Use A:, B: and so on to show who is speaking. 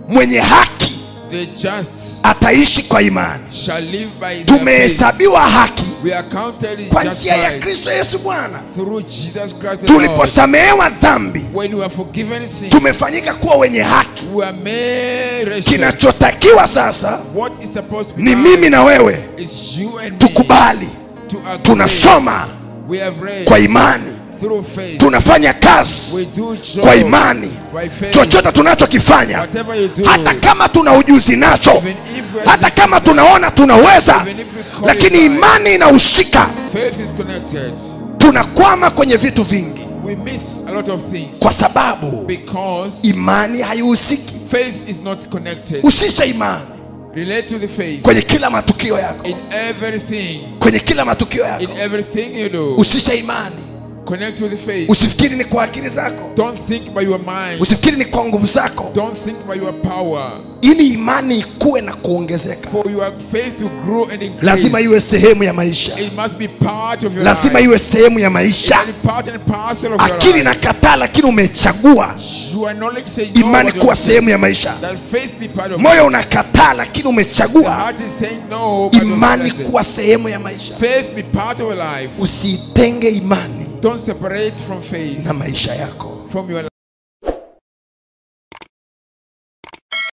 A: mwenye haki
B: The just
A: ataishi kwa imani
B: shall live by their faith.
A: tumehesabiwa haki
B: We are counted
A: kwa
B: as
A: njia ya
B: justified
A: kristo yesu bwana
B: through Jesus Christ the Lord.
A: tuliposamehewa dhambi
B: When we are forgiven sin,
A: tumefanyika kuwa wenye haki
B: we are made righteous.
A: kinachotakiwa sasa
B: What is supposed to be
A: ni
B: done
A: mimi na wewe
B: is you and me
A: tukubali
B: to agree.
A: tunasoma
B: We have read
A: kwa imani
B: through faith.
A: tunafanya kazi
B: We do job
A: kwa imani
B: by faith.
A: chochote tunachokifanya
B: Whatever you do,
A: hata kama tuna ujuzi nacho
B: even if we are
A: hata kama tunaona tunaweza
B: Even if we qualify.
A: lakini imani inahusika
B: faith is connected.
A: tunakwama kwenye vitu vingi
B: We miss a lot of things
A: kwa sababu
B: because
A: imani haihusiki
B: faith is not connected.
A: husisha imani
B: Relate to the faith
A: kwenye kila matukio yako
B: in everything.
A: kwenye kila matukio
B: In
A: yako
B: everything you do,
A: husisha imani
B: connect to the faith.
A: usifikiri ni kwa akili zako
B: Don't think by your mind.
A: usifikiri ni kwa nguvu zako
B: Don't think by your power.
A: ili imani ikuwe na kuongezeka
B: For your faith to grow and increase,
A: lazima iwe sehemu ya maisha
B: it must be part of your
A: lazima
B: life.
A: iwe sehemu ya
B: It
A: maisha
B: must be part and parcel of your
A: akili
B: life.
A: na kataa lakini umechagua
B: Your knowledge say no,
A: imani
B: but
A: kuwa
B: your-
A: sehemu ya maisha
B: that faith be part of
A: moyo unakataa lakini
B: The
A: umechagua
B: heart is saying no, but
A: imani
B: your faith-
A: kuwa sehemu ya maisha
B: faith be part of your life.
A: usiitenge imani
B: Don't separate from faith
A: na maisha yako
B: from your